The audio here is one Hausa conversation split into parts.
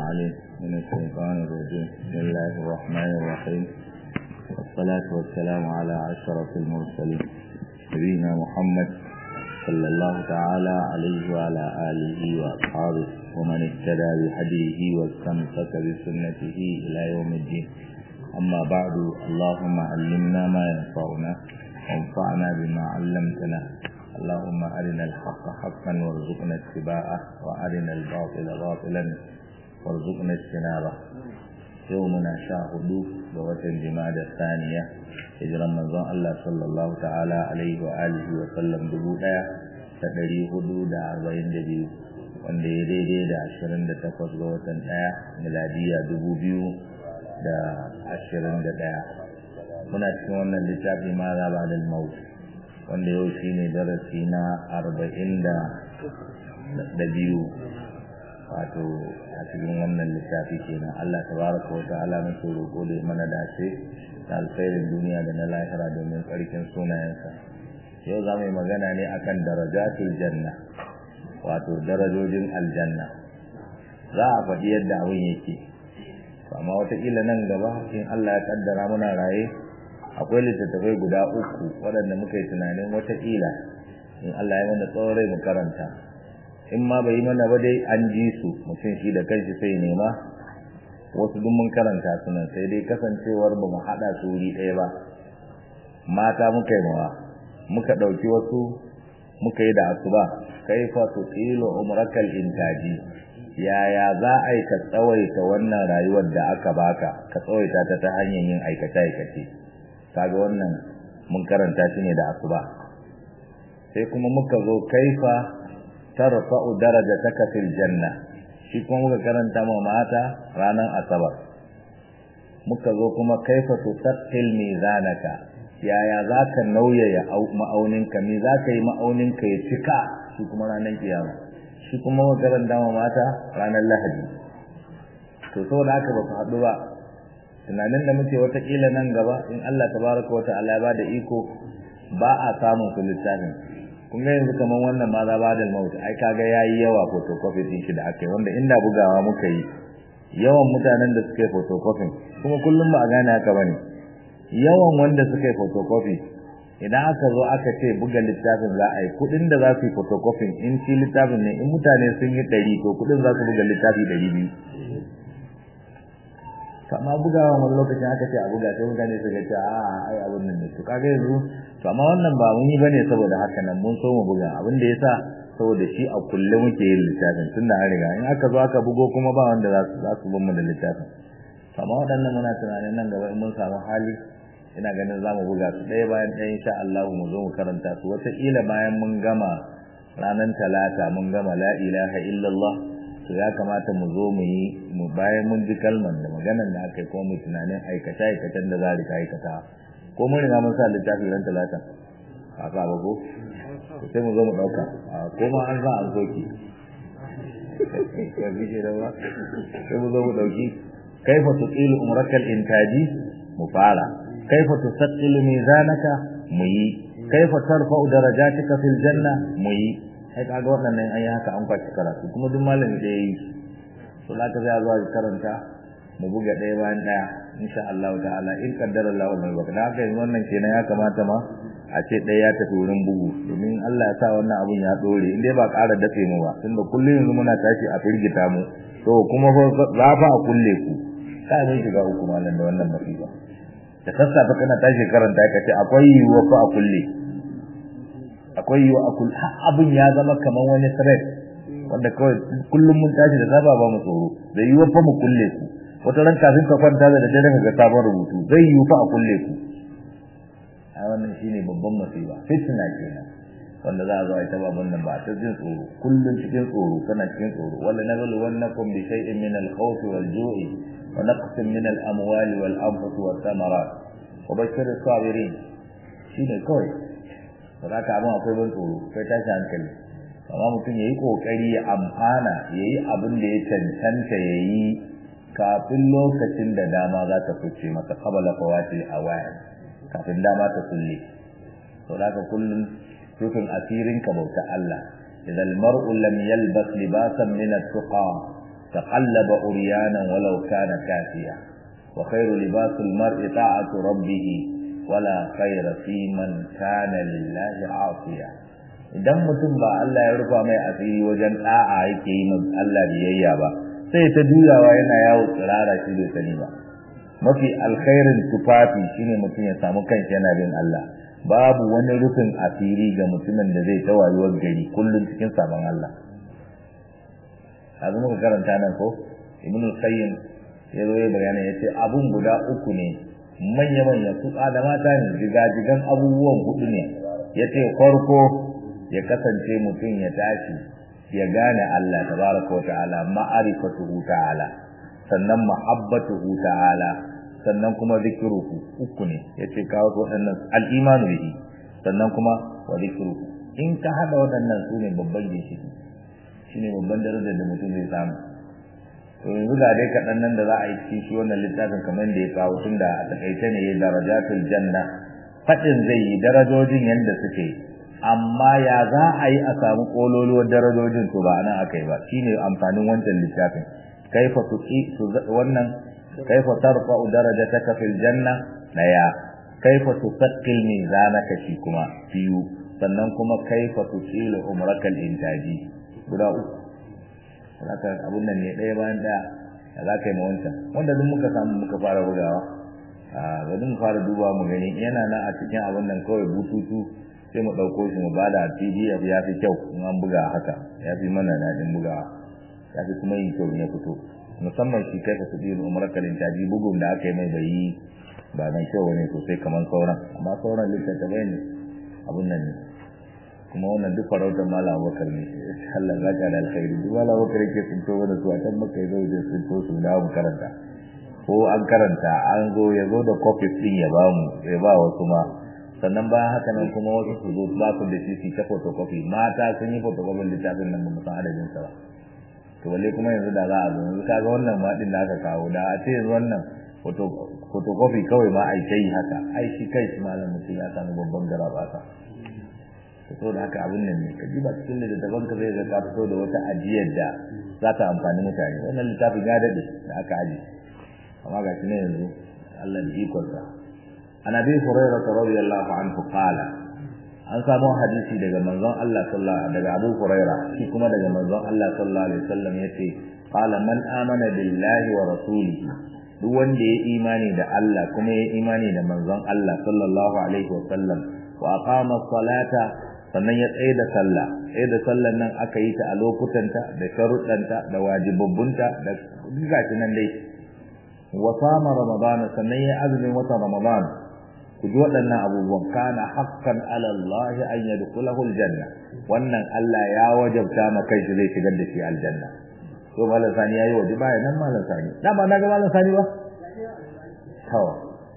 العليم من الشيطان الرجيم بسم الله الرحمن الرحيم والصلاة والسلام على أشرف المرسلين نبينا محمد صلى الله تعالى عليه وعلى آله وأصحابه ومن اهتدى بهديه واستمسك بسنته إلى يوم الدين أما بعد اللهم علمنا ما ينفعنا وانفعنا بما علمتنا اللهم أرنا الحق حقا وارزقنا اتباعه وأرنا الباطل باطلا وارزقنا اجتنابه يومنا شاهدوا بوتن جماد الثانية hijiran manzon Allah sallallahu ta'ala alaihi wa alihi wa sallam dubu ɗaya da ɗari hudu da arba'in da biyu wanda ya daidai da ashirin da takwas ga watan ɗaya miladiya dubu biyu da ashirin da ɗaya muna cikin wannan littafi ma za ba da maut wanda yau shi ne darasi na arba'in da biyu wato a cikin wannan littafi kenan Allah tabaraka wa ta'ala muke roƙo da mana dace da alkhairin duniya da na lahira domin tsarkin sunayensa yau za mu yi magana ne akan darajatul janna wato darajojin aljanna za a faɗi yadda abin yake amma wataƙila nan gaba in Allah ya kaddara muna raye akwai littattafai guda uku waɗanda muka yi tunanin wataƙila in Allah ya mana tsaurai mu karanta in ma bai yi mana ba dai an ji su mutum shi da kanshi sai nema wasu duk mun karanta su nan sai dai kasancewar ba mu haɗa su wuri ɗaya ba mata muka yi mawa muka ɗauki wasu muka yi da asuba kaifa tuqilu umrakal intaji yaya za a yi ka tsawaita wannan rayuwar da aka baka ka tsawaita ta ta hanyar yin aikace aikace kaga wannan mun karanta shi ne da asuba sai kuma muka zo kaifa tarfa'u darajataka fil janna shi kuma muka karanta ma mata ranar asabar muka zo kuma kaifa tusaqqil mizanaka yaya zaka nauyaya ma'auninka me zaka yi ma'auninka ya cika shi kuma ranar kiyama shi kuma muka karanta ma mata ranar lahadi to saboda haka ba su haɗu ba tunanin da muke watakila nan gaba in Allah tabaraka wa ta'ala ya bada iko ba a samun su littafin kun ga yanzu kaman wannan ma za ba da maut ai kaga yayi yawa photocopy din shi da aka yi wanda inda bugawa muka yi yawan mutanen da suka yi photocopy kuma kullum ba a gane haka bane yawan wanda suka yi photocopy idan aka zo aka ce buga littafin za a yi kudin da za su yi photocopy in shi littafin ne in mutane sun yi ɗari to kudin za su buga littafi ɗari biyu amma bugawa wani lokacin aka ce a buga sai mutane su ga cewa a ai abin nan ne to kaga yanzu to amma wannan ba mun yi bane saboda haka nan mun so mu buga abin da yasa saboda shi a kulle muke yin littafin tunda an riga in aka zo aka bugo kuma ba wanda za su za su bin mu da littafin to amma waɗannan muna tunanin nan gaba in mun samu hali ina ganin za mu buga su ɗaya bayan ɗaya insha Allah mu zo mu karanta su wataƙila bayan mun gama ranar talata mun gama la ilaha illallah to ya kamata mu zo mu yi mu bayan mun ji kalman da maganan da aka yi kuma mu tunanin aikata aikatan da za rika aikata ko mun riga mun sa littafi ran talata a ka ba ko sai mu zo mu dauka ko ma an sa an soki ya bi da ba sai mu zo mu dauki kaifa tuqilu umrakal intaji mu fara kaifa tusaqilu mizanaka mu yi kaifa tarfa'u darajatika fil janna mu yi sai kaga waɗannan an yi haka an kwaci karatu kuma duk malami da ya yi to za ka zai zuwa karanta mu buga ɗaya bayan ɗaya insha Allah ta'ala in kaddara Allah wannan baka da haka yanzu wannan kenan ya kamata ma a ce ɗaya ya tafi wurin bugu domin Allah ya sa wannan abun ya ɗore in dai ba ƙara dafe mu ba tunda kullum yanzu muna tashi a firgita mu to kuma za fa a kulle ku kai mun shiga uku malam da wannan masifa da sassafe kana tashi karanta ka ce akwai yiwuwa fa a kulle akwai yiwu a kul abin ya zama kamar wani threat wanda kawai kullum mun tashi da zaba ba mu tsoro zai yiwu fa mu kulle ku wata ran kafin ka kwanta da dare ka ga sabon rubutu zai yiwu fa a kulle ku a wannan shine babban masiba fitna kenan wanda za a zo a ta baban nan ba ta jin tsoro kullum cikin tsoro kana cikin tsoro wala nablu wannakum bi shay'in min al-khawf wal-ju'i wa naqsin min al-amwali wal-anfus wath-thamarat wa bashir as-sabirin shine kawai ba za ka abin akwai ban tsoro kai tashi hankali amma mutum ya yi ƙoƙari ya amfana ya yi abin da ya cancanta ya yi kafin lokacin da dama za ta fice masa kabala fawati a waya kafin dama ta kulle to da ka kullum rufin asirin ka bauta Allah idan mar'u lam yalbas libasan min at-tuqa taqallaba uryanan walau kana kafiya wa khairu libasul mar'i ta'atu rabbih wala khayra fi man kana lillahi asiya idan mutum ba Allah ya rufa mai asiri wajen da'a yake yi min Allah biyayya ba sai ta juyawa yana yawo tsirara shi bai sani ba mafi alkhairin tufafi shine mutum ya samu kanshi yana bin Allah babu wani rufin asiri ga mutumin da zai tawayuwar gari kullum cikin sabon Allah azu muka karanta nan ko ibn qayyim ya zo ya bayana yace abun guda uku ne manya manya su da mata ne jigajigan abubuwan hudu ne yace farko ya kasance mutum ya tashi ya gane Allah tabaraka wa ta'ala ma'arifatuhu ta'ala sannan mahabbatuhu ta'ala sannan kuma zikruhu uku ne yace kawo waɗannan al-imanu bihi sannan kuma wa zikruhu in ka hada waɗannan su ne babban ginshiki shine babban darajar da mutum zai samu to yanzu ga dai kaɗan nan da za a yi cikin shi wannan littafin kamar da ya kawo tun da a takaice ne ya darajatul janna faɗin zai yi darajojin yadda suke amma ya za a yi a samu ƙololuwar darajojin to ba nan aka yi ba shine amfanin wancan littafin kaifa tuqi wannan kaifa tarfa'u darajataka fil janna daya kaifa tusaqqil mizanaka shi kuma biyu sannan kuma kaifa tuqilu umrakal intaji guda uku zaka abun nan ne ɗaya bayan ɗaya da za ka yi wancan wanda duk muka samu muka fara bugawa a bari mu fara duba mu gani yana nan a cikin abun nan kawai bututu sai mu ɗauko shi mu bada pdf ya fi kyau in an buga haka ya fi mana daɗin bugawa ya fi kuma yin kyau ya fito musamman shi kai ka su biyu umarar kalintaji bugun da aka yi mai bai yi ba mai kyau ne sosai kamar sauran amma sauran littattafai ne abun nan ne kuma wannan duk farautar mala abubakar ne Allah za ka da alkhairi duk mala abubakar yake tsinto wani su a can maka ya zo da tsinto su dawo mu karanta ko an karanta an zo ya zo da copies din ya ba mu ya ba wasu ma sannan bayan haka nan kuma wasu su zo ba su da shi ta photocopy mata sun yi photocopy littafin nan ba mu san adadin sa ba to balle kuma yanzu da za a zo yanzu kaga wannan ma din da aka kawo da a ce yanzu wannan photocopy kawai ma ai kai haka ai shi kai shi malam mutum ya samu babban garabata fito da haka abin nan ne ka ji ba cikin littattafan ka zai ga ka fito da wata ajiyar da za ta amfani mutane wannan littafin ya daɗe da aka aji amma ga shi ne yanzu Allah da ikonsa an abi hurairah radiyallahu anhu qala an samu hadisi daga manzon Allah sallallahu daga Abu Hurairah shi kuma daga manzon Allah sallallahu alaihi wasallam yace qala man amana billahi wa rasulihi duk wanda ya imani da Allah kuma ya imani da manzon Allah sallallahu alaihi wasallam wa aqama salata sannan ya tsaye da sallah tsaye da sallan nan aka yi ta a lokutanta da sharuɗanta da wajibabbunta da gashi nan dai wa sama ramadana sannan ya azumin wata ramadan ku ji waɗannan abubuwan kana haqqan ala Allah an yadkhulahu aljanna wannan Allah ya wajabta ma kai shi zai shigar da shi aljanna to malam sani yayi waje baya nan malam sani dama na ga malam sani ba tawa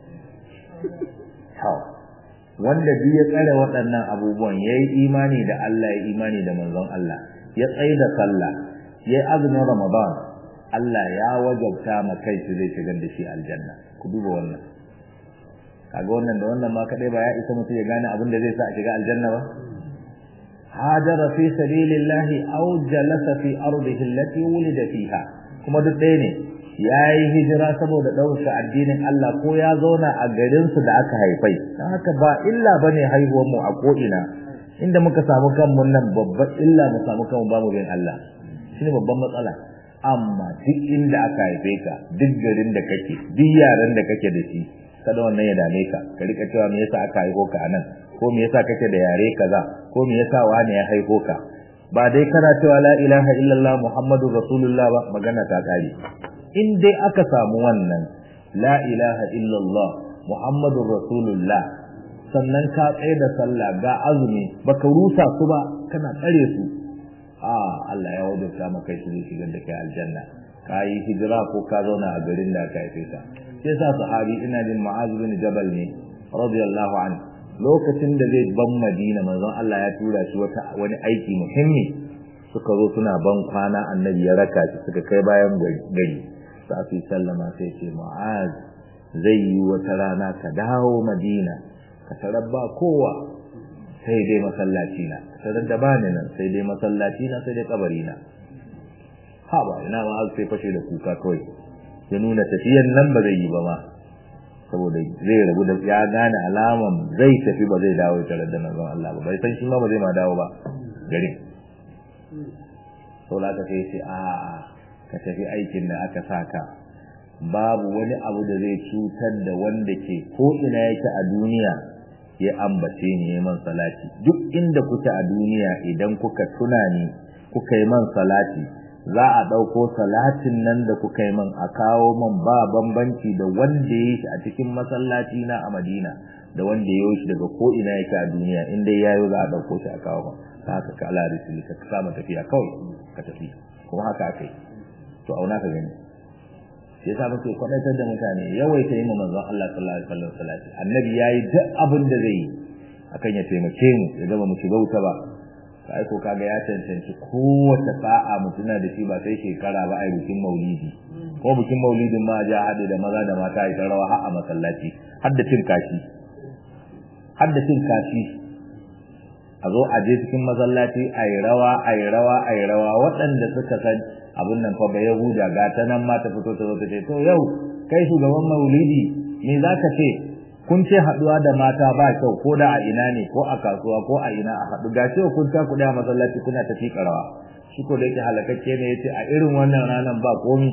tawa wanda duk ya tsare waɗannan abubuwan ya yi imani da Allah ya imani da manzon Allah ya tsaye da sallah ya yi azumin ramadan Allah ya wajabta ma kai shi zai shigar da shi aljanna ku duba wannan kaga wannan da wannan ma kadai ba ya isa mutum ya gane abin da zai sa a shiga aljanna ba hajara fi sabilillahi aw jalasa fi ardihi allati wulida fiha kuma duk ɗaya ne ya yi hijira saboda ɗaukaka addinin Allah ko ya zauna a garinsu da aka haifai don haka ba illa ba ne haihuwarmu a ko'ina inda muka samu kanmu nan babban illa mu samu kanmu ba mu bin Allah shi ne babban matsala amma duk inda aka haife ka duk garin da kake duk yaran da kake da shi kada wannan ya dame ka ka rika cewa me yasa aka haifo ka anan ko me yasa kake da yare kaza ko me yasa wani ya haifo ka ba dai kana cewa la ilaha illallah muhammadur rasulullah ba magana ta kare in dai aka samu wannan la ilaha illallah muhammadur rasulullah sannan ka tsaye da sallah ga azumi baka rusa su ba kana tsare su a Allah ya wajabta maka shi zai shigar da kai aljanna ka yi hijira ko ka zauna a garin da ka haife ka sai sa sahabi ina jin ma'az bin jabal ne radiyallahu anhu lokacin da zai ban madina manzon Allah ya tura shi wata wani aiki muhimmi suka zo suna ban kwana annabi ya raka shi suka kai bayan gari safi sallama sai ce mu'az zai yi wata rana ka dawo madina ka tarar ba kowa sai dai masallaci na tarar da bani nan sai dai masallaci na sai dai kabari na ha ba ina ma har sai fashe da kuka kawai ya nuna tafiyan nan ba zai yi ba ma saboda zai rabu da ya gane alaman zai tafi ba zai dawo tare da manzon Allah ba bai san shi ma ba zai ma dawo ba garin saboda ka sai ce a ka tafi aikin da aka saka babu wani abu da zai cutar da wanda ke ko ina yake a duniya ya ambace ni ya man salati duk inda kuke a duniya idan kuka tuna ni kuka yi man salati za a ɗauko salatin nan da kuka yi man a kawo man ba bambanci da wanda ya yi shi a cikin masallaci na a madina da wanda ya yi shi daga ko ina yake a duniya in dai yayo za a ɗauko shi a kawo man ta haka ka ala risili ka kama tafiya kawai ka tafi kuma haka aka yi to auna ka gani shi yasa muke kwadaitar da mutane yawaita yi manzon Allah sallallahu alaihi wasallam salati annabi yayi duk abin da zai yi akan ya taimake mu ya gaba mu shiga wuta ba sai ko kaga ya cancanci kowace sa'a mutuna da shi ba sai shekara ba ai bikin maulidi ko bikin maulidin ma ja hade da maza da mata ai rawa har a masallaci har da cin kashi har da cin kashi a zo a je cikin masallaci ai rawa ai rawa ai rawa waɗanda suka san abin nan fa bai yahuda ga ta nan ma ta fito ta zo ta ce to yau kai shugaban maulidi me za ka ce kun ce haɗuwa da mata ba kyau ko da a ina ne ko a kasuwa ko a ina a haɗu ga cewa kun ta kuɗi a masallaci kuna tafi karawa shi ko da yake halakakke ne yace a irin wannan ranar ba komi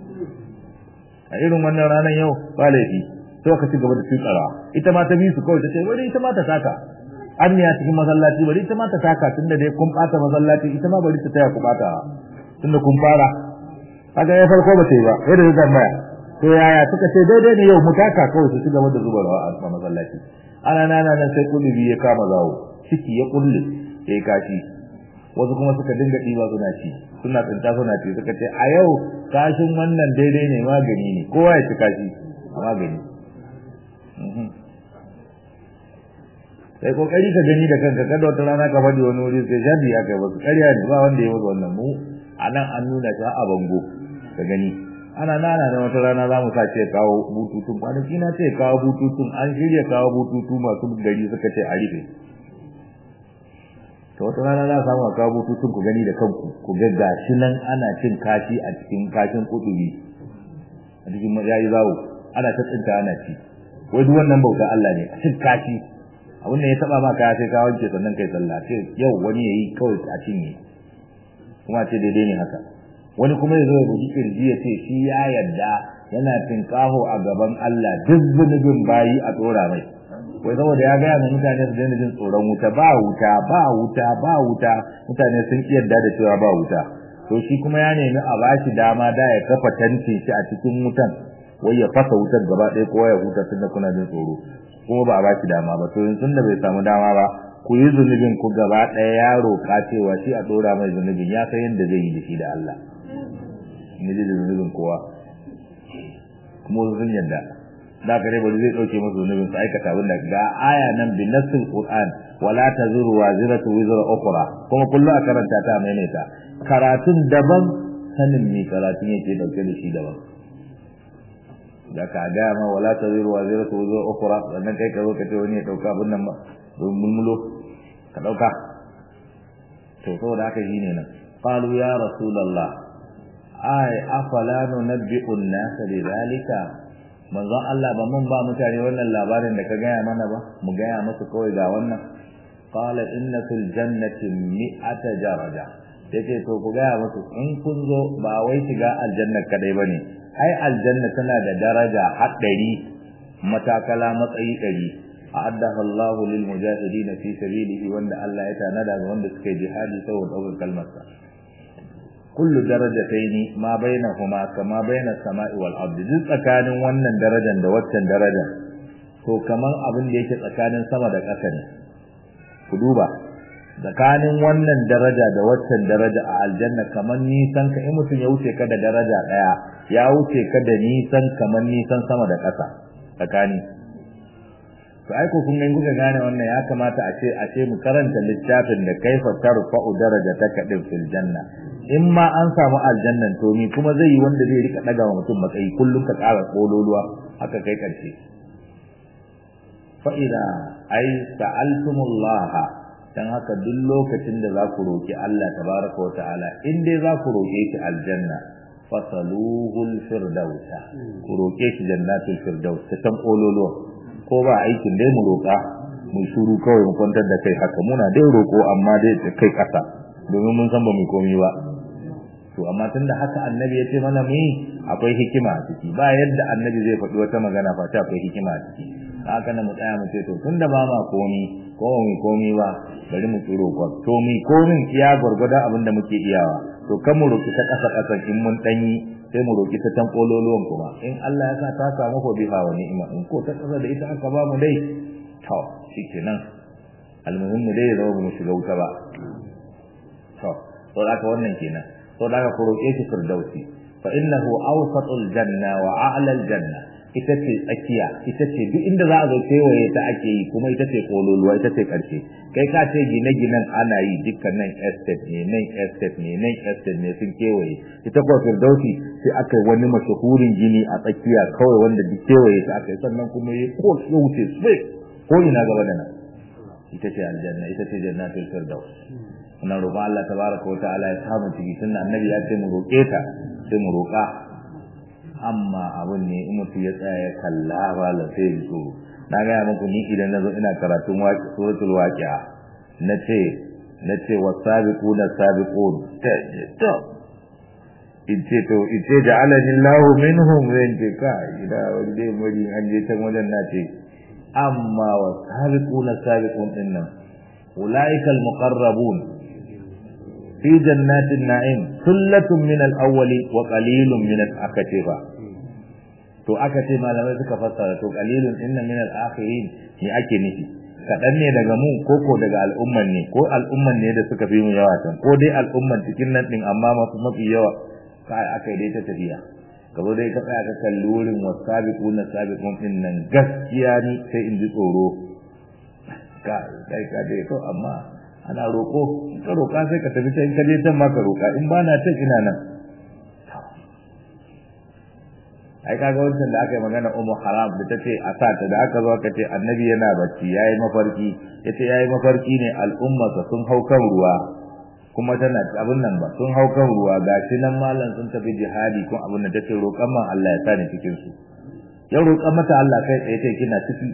a irin wannan ranar yau ba laifi to ka ci gaba da tukarawa ita ma ta bi su kawai ta ce bari ita ma ta taka an ne a cikin masallaci bari ita ma ta taka tunda dai kun ɓata masallaci ita ma bari ta taya ku ɓata tunda kun fara kaga ya farko ba sai ba sai da tambaya to yaya suka ce daidai ne yau mutaka kawai su cigaba da zuba rawa a masallaci ana nana nan sai kulubi ya kama zawo ciki ya kulle yayi kashi wasu kuma suka dinga diba suna ci suna tsinta suna ci suka ce a yau kashin wannan daidai ne magani ne kowa ya ci kashi a magani sai kokari ka gani da kanka kada wata rana ka faɗi wani wuri sai jadi ya kai wasu ƙarya ne ba wanda ya wasu wannan mu a nan an nuna ta a bango ka gani ana nana da wata rana za mu sa ce kawo bututun kwanaki na ce kawo bututun an shirya kawo bututu masu gari suka ce a rufe ta wata rana za samu a kawo bututun ku gani da kanku ku ga gashi nan ana cin kashi a cikin kashin kudubi a cikin yayi zawo ana ta tsinta ana ci wai duk wannan bauta Allah ne a cin kashi abin da ya taba ma kaya sai ka wanke sannan kai sallah ce yau wani yayi kawai a cinye kuma ce daidai ne haka wani kuma ya zo ya buji kirji ya ce shi ya yarda yana tinkaho a gaban Allah duk zunubin bayi a tsora mai wai saboda ya gaya ma mutane su daina jin tsoron wuta ba wuta ba wuta ba wuta mutane sun ki yarda da cewa ba wuta to shi kuma ya nemi a bashi dama da ya kafa tantin shi a cikin wutan wai ya fasa wutar gaba ɗaya kowa ya huta tunda kuna jin tsoro kuma ba a bashi dama ba to yanzu da bai samu dama ba ku yi zunubin ku gaba ɗaya ya roƙa cewa shi a ɗora mai zunubin ya san yadda zai yi da shi da Allah ne zai da zunubin kowa kuma wasu sun yadda da ka bari zai ɗauke musu zunubin su aikata abin da ga aya nan bi nassil qur'an wala tazuru waziratu wizra ukhra kuma kullu a karanta ta maimaita karatun daban sanin me karatun yake dauke da shi daban da ka ga ma wala tazuru waziratu wizra ukhra sannan kai ka zo ka ce wani ya dauka abin nan don mulmulo ka dauka to saboda haka shine nan qalu ya rasulullah ay afala nunabbi'u an-nas bidhalika manzon Allah ba mun ba mutane wannan labarin da ka gaya mana ba mu gaya musu kawai ga wannan qala inna fil jannati mi'ata daraja yace to ku gaya musu in kun zo ba wai shiga aljanna kadai bane ai aljanna tana da daraja haɗari matakala matsayi ɗari a'addaha Allahu lil mujahidin fi sabilihi wanda Allah ya tanada ga wanda suka yi jihadi saboda ɗaukar kalmarsa kullu darajataini ma bainahuma kama baina samai wal ardi duk tsakanin wannan darajar da waccan daraja to kaman abin da yake tsakanin sama da ƙasa ne ku duba tsakanin wannan daraja da waccan daraja a aljanna kaman nisan ka in mutum ya wuce ka da daraja daya ya wuce ka da nisan kaman nisan sama da ƙasa tsakani to ai ko kun ga kuka gane wannan ya kamata a ce a ce mu karanta littafin da kaifa tarfa'u darajataka din fil janna in ma an samu aljannan to ni kuma zai yi wanda zai rika daga wa mutum matsayi kullum ka ƙara kololuwa haka kai karshe fa idza ay sa'altumullah dan haka duk lokacin da za ku roki Allah tabaraka wa ta'ala in dai za ku roke shi aljanna fasaluhul firdausa ku roke shi jannatul firdaus ta san ololo ko ba aikin dai mu roka mu shuru kawai mu kwantar da kai haka muna dai roko amma dai da kai kasa domin mun san ba mu komi ba to amma tunda haka annabi ya ce mana mu akwai hikima a ciki ba yadda annabi zai faɗi wata magana fa ta akwai hikima a ciki haka na mu tsaya mu ce to tunda ba ma komi ko mu komi ba bari mu tsiro ko to mu komin iya gurgurda abin da muke iyawa to kan mu roki ta kasa kasan in mun danyi sai mu roki ta tan kololuwan kuma in Allah ya sa ta samu ko biha wa ni'ima in ko ta kasa da ita aka ba mu dai to shikenan almuhimmi dai ya zama mu shiga wuta ba to to haka wannan kenan to da ku roke shi firdausi fa innahu awsatul janna wa a'la al janna ita ce tsakiya ita ce duk inda za a zo kewaye ta ake yi kuma ita ce kololuwa ita ce karshe kai ka ce gine-ginen ana yi dukkan nan estate ne nan estate ne nan estate ne sun kewaye ita kuwa firdausi sai aka yi wani mashahurin gini a tsakiya kawai wanda duk kewaye ta aka yi sannan kuma ya ko ya wuce sai ko ina gaba da nan ita ce aljanna ita ce jannatul firdaus wannan roƙon Allah tabaraka wa ta'ala ya samu ciki tunda annabi ya ce mu roƙe ta sai mu roƙa amma abun ne in mutum ya tsaya ya kalla ba la sai ya so na ga muku ni idan nazo ina karatun waqi suratul waqi'a nace nace wasabiquna sabiqun to ice to ice ja'alani Allahu minhum zan ce ka ida wanda muri an je can wajen nace amma wasabiquna sabiqun dinnan ulaika almuqarrabun fi jannatin na'im sullatun min al-awwali wa qalilun min al-akatiba to aka ce malamai suka fassara to qalilun inna min al-akhirin ne ake nufi kadan ne daga mu ko ko daga al'umman ne ko al'umman ne da suka fi mu yawa can ko dai al'umman cikin nan din amma mafi mafi yawa kai aka dai ta tafiya gaba dai ka tsaya ka kalli wurin wasabiquna sabiqun din nan gaskiya ni sai in ji tsoro ka kai ka dai to amma ana roko ka roka sai ka tafi can ka je can ma ka roka in ba na ta ina nan ai kaga wancan da aka yi magana ummu haram da tace a sa ta da aka zo aka ce annabi yana bacci yayi mafarki yace yayi mafarki ne al'umma sun hau kan ruwa kuma tana abin nan ba sun hau kan ruwa gashi nan mallan sun tafi jihadi kun abin da tace roƙan man Allah ya sani cikin su ya roƙan mata Allah kai tsaye ce kina ciki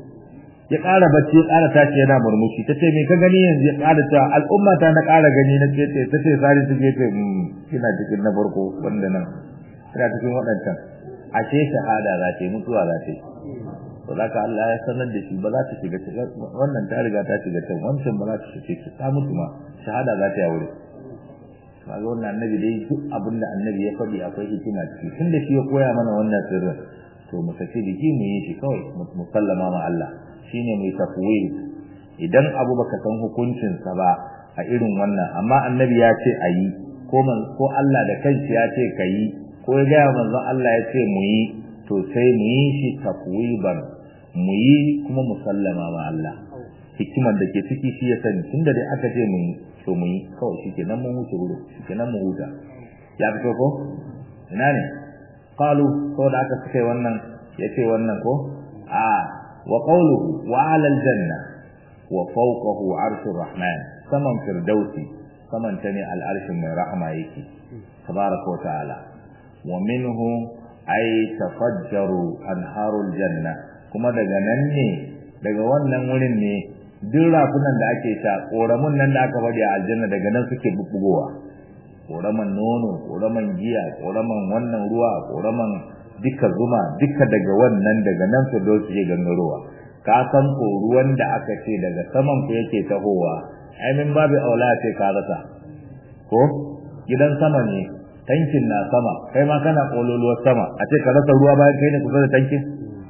ya ƙara bacci ya ƙara tashi yana murmushi tace me ka gani yanzu ya ƙara ta al'umma ta na ƙara gani na ce ce tace sari su ce kina cikin na farko wanda nan kina cikin waɗancan ashe shahada za ta yi mutuwa za ta yi to za ka Allah ya sanar da shi ba za ta shiga wannan ta riga ta shiga can wancan ba za ta shiga ta mutu ma shahada za ta yi wuri kaga wannan annabi dai duk abin da annabi ya faɗi akwai hikima ciki tun da shi ya koya mana wannan sirrin to mu saki jiki mu yi shi kawai mu sallama ma Allah shine mai tafwid idan abu baka san hukuncin sa ba a irin wannan amma annabi ya ce ayi ko ko Allah da kanshi ya ce kayi ko ya gaya manzon Allah ya ce mu yi to sai mu yi shi tafwiban mu yi kuma musallama ma Allah hikimar da ke ciki shi ya sani tunda dai aka ce mu yi to mu yi kawai shi ke nan mun wuce wuri shi ke nan mu huta ya fito ko ina ne qalu ko da aka suke wannan yace wannan ko a wa qawluhu wa 'ala al-janna wa fawqahu 'arshur rahman saman firdausi saman tane al-arshin mai rahama yake tabaraka wa ta'ala wa minhu ay tafajjaru anharul janna kuma daga nan ne daga wannan wurin ne duk rafunan da ake sha koramun nan da aka bari a aljanna daga nan suke bubbugowa koraman nono koraman giya koraman wannan ruwa koraman duka zuma duka daga wannan daga nan su do su gangarowa ka san ko ruwan da aka ce daga saman ku yake tahowa ai min babu aula ce ka rasa ko gidan sama ne tankin na sama kai ma kana kololuwar sama a ce ka rasa ruwa bayan kai ne kusa da tankin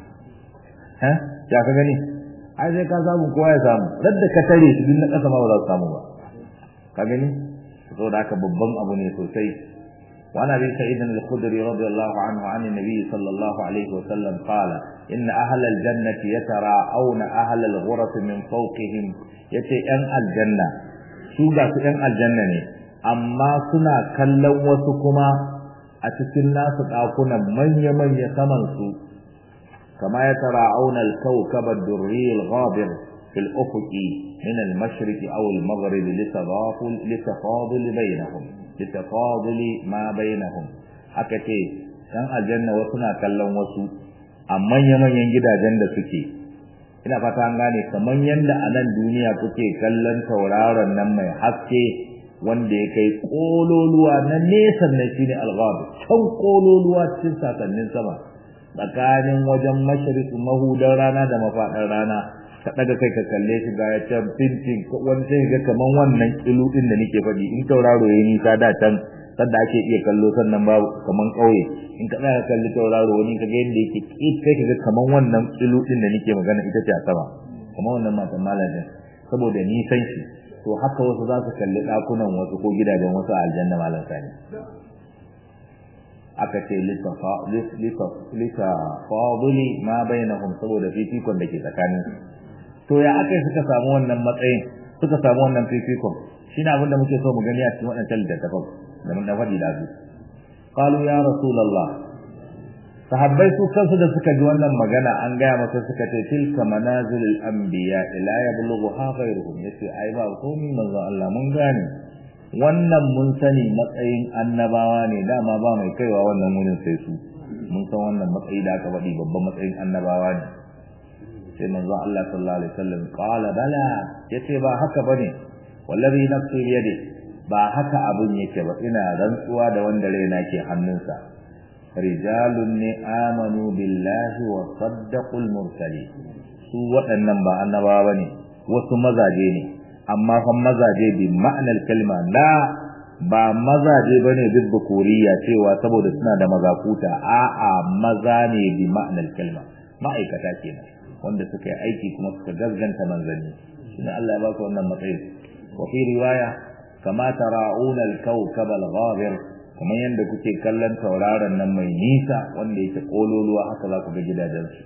ha ya ka gani ai sai ka samu kowa ya samu radda ka tare shi din na kasa ma ba za su samu ba ka gani saboda haka babban abu ne sosai وعن ابي سعيد الخدري رضي الله عنه عن النبي صلى الله عليه وسلم قال ان اهل الجنه يتراءون اهل الغرف من فوقهم yace yan aljanna su ga su yan aljanna ne amma suna kallon wasu kuma a cikin nasu ɗakunan manya-manya saman su kama ya tara auna al-kawkab ad-durri al-ghabir fil ufuqi min al-mashriq aw al-maghrib litadaful litafadul bainahum litafadul ma bainahum aka ce dan aljanna wasu na kallon wasu a manya-manyan gidajen da suke ina fata an gane kamar yadda a nan duniya kuke kallon tauraron nan mai haske wanda ya kai kololuwa na nesa na shine alghab can kololuwa cikin sasannin sama tsakanin wajen mashriq mahudan rana da mafaɗar rana ka daga kai ka kalle shi ga ya can fintin wani sai ga kaman wannan kilu din da nake faɗi in tauraro yayi nisa da can sanda ake iya kallo sannan babu kaman kauye in ka tsaya kalli tauraro wani ka ga yadda yake kai ka ga kaman wannan kilu din da nake magana ita ce a sama kaman wannan matan malamin saboda nisan shi to haka wasu za su kalli ɗakunan wasu ko gidajen wasu a aljanna malam sani aka ce litafaduli ma bainahum saboda fifikon da ke tsakanin to ya aka suka samu wannan matsayin suka samu wannan fifikon shine abin da muke so mu gani a cikin waɗancan littattafan da mun faɗi da su qalu ya rasulullah sahabbai su kansu da suka ji wannan magana an gaya masa suka ce tilka manazilul anbiya ila yablughu ha ghayruhum yace ai ba komai manzo Allah mun gane wannan mun sani matsayin annabawa ne dama ba mai kaiwa wannan wurin sai su mun san wannan matsayi da aka faɗi babban matsayin annabawa ne sai manzo Allah sallallahu alaihi wasallam qala bala yace ba haka bane wallahi nafsi biyadi ba haka abun yake ba ina rantsuwa da wanda raina ke hannunsa rijalun ne amanu billahi wa saddaqul mursalin su waɗannan ba annabawa bane wasu mazaje ne amma fa mazaje bi ma'anar kalma la ba mazaje bane bibbukuriya cewa saboda suna da mazakuta a'a maza ne bi ma'anar kalma ma'aikata kenan wanda suka yi aiki kuma suka gazganta manzanni shine Allah ya ba su wannan matsayi wa fi riwaya kama tara'una al-kawkab al-ghabir kuma yanda kuke kallon tauraron nan mai nisa wanda yake kololuwa haka za ku ga gidajensu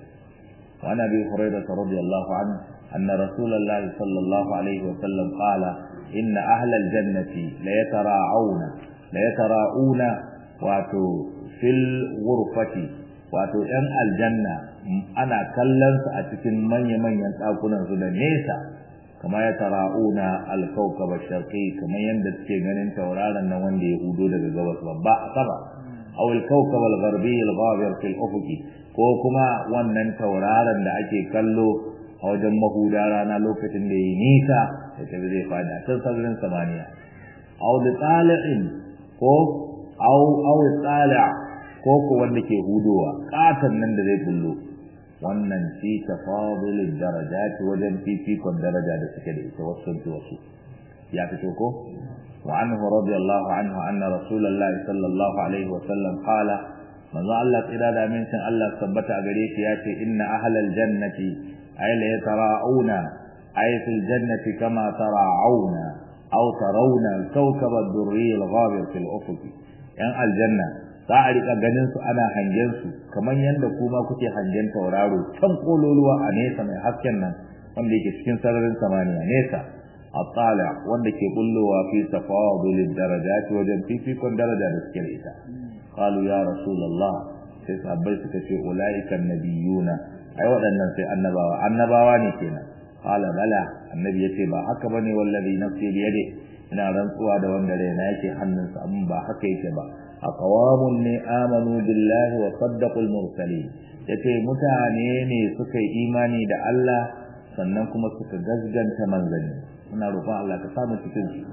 wa nabi hurairah radiyallahu anhu أن رسول الله صلى الله عليه وسلم قال إن أهل الجنة ليتراعون ليتراءون واتو في الغرفة واتو أن الجنة أنا كلن أتكن من يمن ينتاكونا سنة نيسا كما يتراءون الكوكب الشرقي كما يندس كيغنين تورانا نوان دي يهودو لغا غوث ببا سبا أو الكوكب الغربي الغابر في الأفق ko kuma wannan tauraron da ake kallo a wajen mahuda rana lokacin da yi nisa da tafi zai fada can sararin samaniya aw da tsali'in ko aw aw tsali' ko ko wanda ke hudowa katan nan da zai bullo wannan fi tafadulid darajat wajen fifikon daraja da suke da ita wasu wasu ya fito ko wa anhu radiyallahu anhu anna rasulullahi sallallahu alaihi wa sallam qala manzo Allah tsira da amincin Allah tabbata a gare shi ya ce inna ahlal jannati أي ليتراءون أي في الجنة كما تراءون أو ترون الكوكب الدري الغابر في الأفق يعني الجنة za a rika ganin su ana hangen su kamar yadda kuma kuke hangen tauraro can kololuwa a nesa mai hasken nan wanda yake cikin sararin samaniya nesa atala wanda ke bullowa fi tafadulid darajat wajen fifikon daraja da suke da ita qalu ya rasulullah sai sabbai suka ce ulaika nabiyuna ai waɗannan sai annabawa annabawa ne kenan qala bala annabi yace ba haka bane wallazi nafsi bi yadi ina rantsuwa da wanda raina yake hannunsa amma ba haka yake ba aqwamun ne amanu billahi wa saddaqul mursalin yace mutane ne suka yi imani da Allah sannan kuma suka gazganta manzanni muna roƙon Allah ka samu cikin su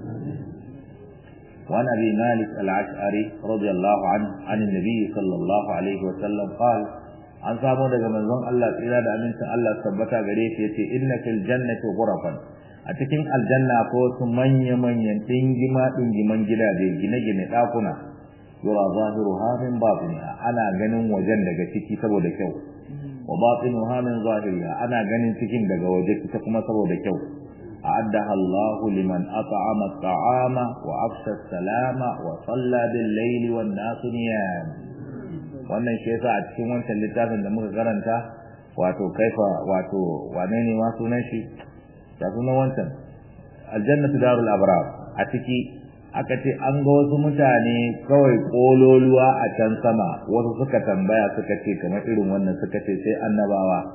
وعن أبي مالك العشعري رضي الله عنه عن النبي صلى الله عليه وسلم قال an samu daga manzon Allah tsira da amincin Allah tabbata gare shi yace inna fil jannati ghurafan a cikin aljanna ko su manya manyan dingima dingiman gidaje gine-gine dakuna yura zahiruha min batiniha ana ganin wajen daga ciki saboda kyau wa batinuha min zahiriha ana ganin cikin daga waje ita kuma saboda kyau أعدها الله لمن أطعم الطعام وأفشى السلام وصلى بالليل والناس نيام wannan shi yasa a cikin wancan littafin da muka karanta wato kaifa wato wane ne ma sunan shi da sunan wancan aljannatu darul abrar a ciki aka ce an ga wasu mutane kawai kololuwa a can sama wasu suka tambaya suka ce kamar irin wannan suka ce sai annabawa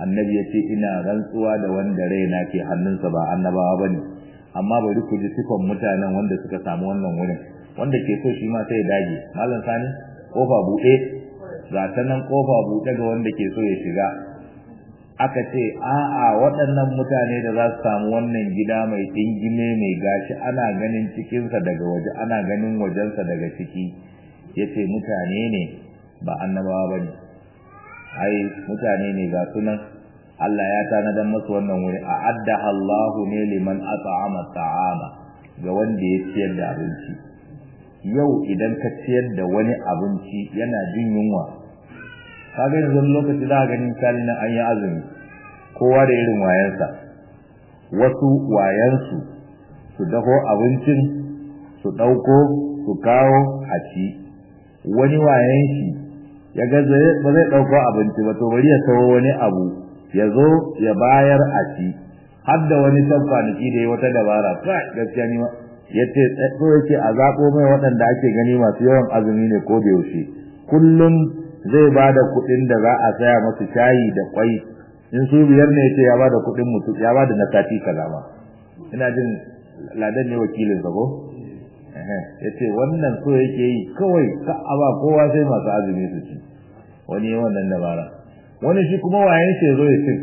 annabi ya ce ina rantsuwa da wanda raina ke hannunsa ba annabawa bane amma bari ku ji sifan mutanen wanda suka samu wannan wurin wanda ke so shi ma sai ya dage malam sani kofa buɗe ga ta nan kofa buɗe ga wanda ke so ya shiga aka ce a'a waɗannan mutane da za su samu wannan gida mai dingime mai gashi ana ganin cikinsa daga waje ana ganin wajensa daga ciki ya ce mutane ne ba annabawa ba ne ai mutane ne ga sunan Allah ya tanadar masu wannan wuri a adda Allahu ne liman at'ama ta'ama ga wanda ya ciyar da abinci yau idan ka ciyar da wani abinci yana jin yunwa kaga yanzu lokaci za a gani misali nan an yi azumi kowa da irin wayansa wasu wayansu su daho abincin su ɗauko su kawo a ci wani wayan shi ya ga ba zai ɗauko abinci ba to bari ya sawo wani abu ya zo ya bayar a ci har da wani can kwanaki da ya wata dabara kai gaskiya ni ya ce so yake a zaɓo mai waɗanda ake gani masu yawan azumi ne ko da yaushe kullum zai ba da kuɗin da za a saya masu shayi da kwai in su biyar ne yace ya ba da kuɗin mutum ya ba da na sati kaza ma ina jin ladan ne wakilin sa ko ya ce wannan so yake yi kawai ka aba kowa sai masu azumi su ci wani wannan dabara wani shi kuma wayan shi zo ya ci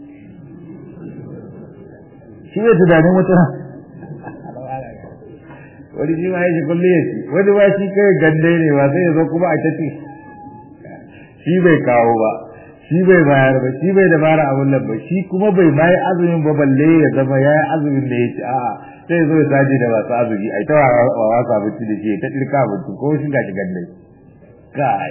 shi bai tunanin wata wani shi ma ya shi kulle ya ci wani ba shi kai gande ne ba sai ya zo kuma a ta ci shi bai kawo ba shi bai bayar ba shi bai dabara abun nan ba shi kuma bai ma yi azumin ba balle ya zama ya yi azumin da ya ci a'a sai zo ya saji da masu azumi ai ta wa wasa abinci da shi ta ɗirka abinci ko shi ga shi gande kai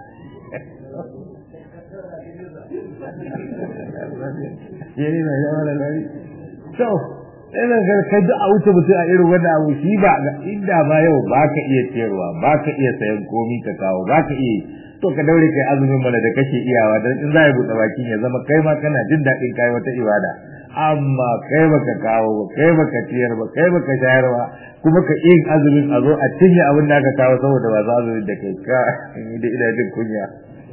yayi na yawa da lari to ina ga kai da a wuce mutum a irin wannan abu shi ba inda ba yau ba ka iya ciyarwa ba ka iya sayan komi ka kawo ba ka iya to ka daure kai azumin mana da kake iyawa dan in za ya buɗe bakin ya zama kai ma kana jin daɗin kai wata ibada amma kai baka kawo ba kai baka ciyar ba kai baka shayar ba kuma ka yin azumin a zo a cinye abin da aka kawo saboda ba za azumin da kai ka ni da ina jin kunya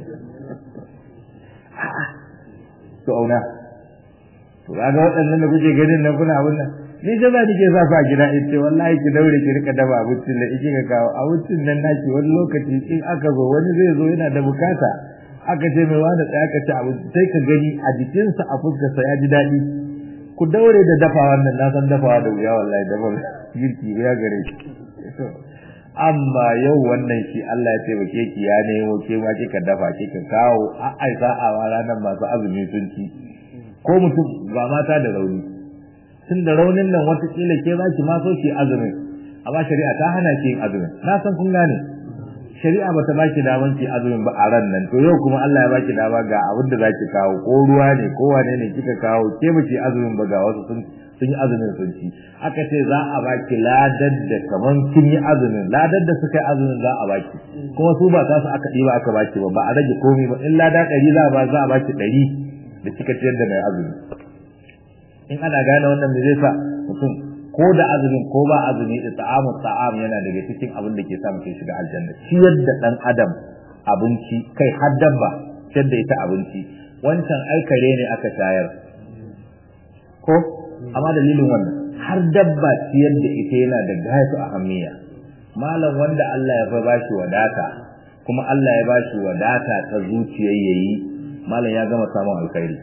to auna to kaga waɗannan da kuke ganin nan kuna abin nan ni da za ke sa su a gida in ce wallahi ki daure ki rika dafa abincin da iki ka kawo abincin nan naki wani lokaci in aka zo wani zai zo yana da bukata aka ce mai wani tsaya ka ci abinci sai ka gani a jikinsa a fuskarsa ya ji daɗi ku daure da dafa wannan na san dafawa da wuya wallahi dafa girki ya gare shi amma yau wannan shi Allah ya taimake ki ya nemo ke ma kika dafa kika kawo a ai sa'a ranar masu azumi sun ci ko mutum ba mata da rauni tun da raunin nan watakila ke za ki ma so ki azumin amma shari'a ta hana ki yin azumin na san kun gane shari'a ba ta baki daman ki azumin ba a ran nan to yau kuma Allah ya baki dama ga abin da zaki kawo ko ruwa ne ko wane ne kika kawo ke ba ki azumin ba ga wasu sun sun yi azumin sun ci aka ce za a baki ladar da kaman kin yi azumin ladar da suka yi azumin za a baki kuma su ba ta su aka ɗiba aka baki ba ba a rage komai ba in lada ɗari za a ba za a baki ɗari da kika ciyar da mai azumi in ana gane wannan me zai sa mutum ko da azumin ko ba azumi da ta'amu ta'am yana daga cikin abin da ke sa mutum shiga aljanna ciyar da dan adam abinci kai har dabba ciyar da ita abinci wancan ai kare ne aka shayar ko amma dalilin wannan har dabba ciyar da ita yana da gayatu ahammiya malam wanda Allah ya fa bashi wadata kuma Allah ya bashi wadata ta zuciyar yayi malam ya gama samun alkhairi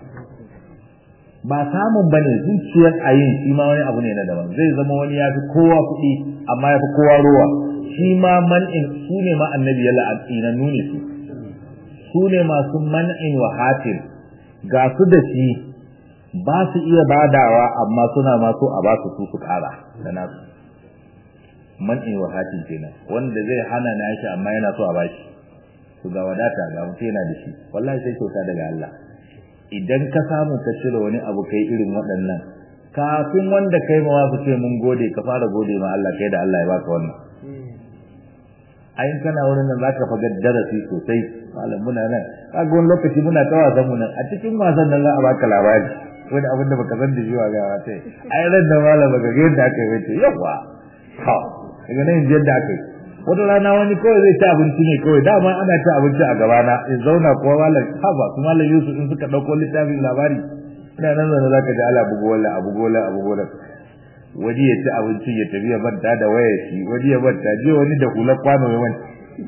ba samun bane zuciyar ayin shi ma wani abu ne na daban zai zama wani ya fi kowa kuɗi amma ya fi kowa ruwa shi ma man'in su ne ma annabi ya la'anti na nuni su su ne masu man'in wa hatin ga su da shi ba su iya badawa amma suna ma so a ba su su su ƙara da nasu man'in wa hatin kenan wanda zai hana na shi amma yana so a bashi to ga wadata ga mutum yana da shi wallahi sai kyauta daga Allah idan ka samu ka cire wani abu kai irin waɗannan kafin wanda kai ma su ce mun gode ka fara gode ma Allah kai da Allah ya baka wannan ayin kana wurin nan zaka faga darasi sosai malam muna nan kaga wani lokaci muna ta wasan mu nan a cikin wasan nan za a baka labari wani abin da baka san da shi wa ga wata ai ran da malam baka ga yadda aka yi wace yawa ha daga nan yadda aka yi wata rana wani kawai zai ci abinci ne kawai dama ana ci abinci a gabana in zauna kuwa malam haba su malam yusuf in suka ɗauko littafin labari ina nan zaune za ka ji ala bugu wala abu gola abu gola wani ya ci abinci ya tafi ya banta da wayar shi wani ya banta jiya wani da hular kwano ya wani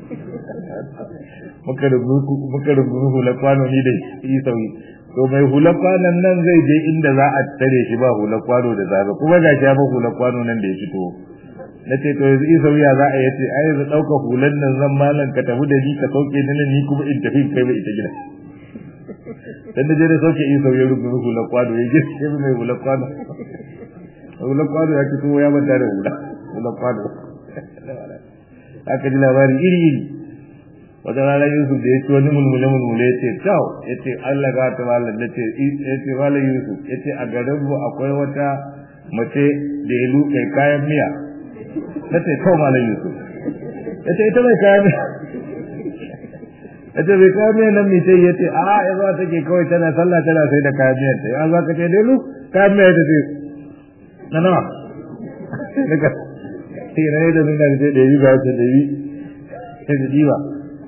muka rubutu hular kwano ni da yi sauyi to mai hular kwanon nan zai je inda za a tare shi ba hular kwano da zaga kuma ga shi ya ba hular kwano nan da ya fito na ce to yanzu isa wuya za a yace ai yanzu ɗauka hulan nan zan malam ka tafi da ni ka sauke ni ni kuma in tafi kai ba ita gida dan da je da sauke isa wuya rubu hulan kwano ya je sai mai hulan kwano hulan kwano ya ci kuma ya manta da hula hulan kwano aka ji labari iri iri wata rana Yusuf da ya ci wani mulmule mulmule ya ce tau ya ce Allah ga ta malam ya ce ya ce malam Yusuf ya ce a garin mu akwai wata mace da ya lukai kayan miya na ce kawo malam yusuf ya ce ita mai kayan ya ce bai kayan miyan nan mai ya ce a ya zuwa take kawai tana sallah tana sai da kayan miyan ta ya za ka ce delu kayan miyan ta ce na nawa daga sai na yi da nuna da ce da yi ba ce da yi sai da diwa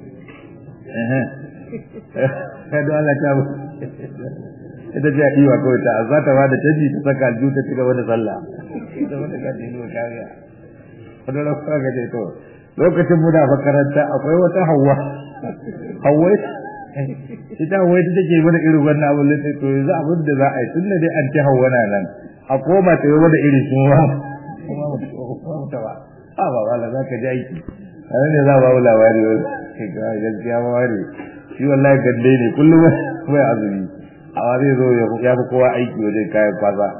ya da Allah ta ita ce a diwa kawai ta za ta ba da canji ta saka aljihu ta ci gaba da sallah ita wata ka diwa kariya wani rafa ga ce to lokacin muna makaranta akwai wata hawa hawa ita hawa ita take mana irin wannan abin da to yanzu abin da za a yi tun da dai an ci hawa na nan a koma ta yi mana irin shi ma kuma mutu ba a ba wala za ka ji aiki a nan ne za a ba mu labari wani ga gaskiya ma wani shi wallahi gande ne kullum bai azumi amma zai zo ya fi kowa aiki wajen kayan kwasa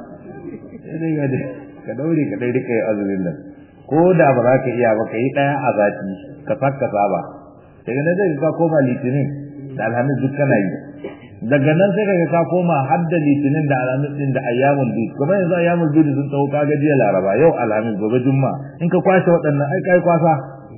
ka daure ka dai rika yi azumin nan ko da ba za ka iya ba ka yi ɗaya a zati ka fakka saba daga nan zai ka koma litinin da alhamis duk kana yi daga nan sai ka ka koma har da litinin da alhamis din da ayyamul bid kuma yanzu ayyamul bid sun tsawo ka jiya laraba yau alhamis gobe jumma in ka kwashe waɗannan ai kai kwasa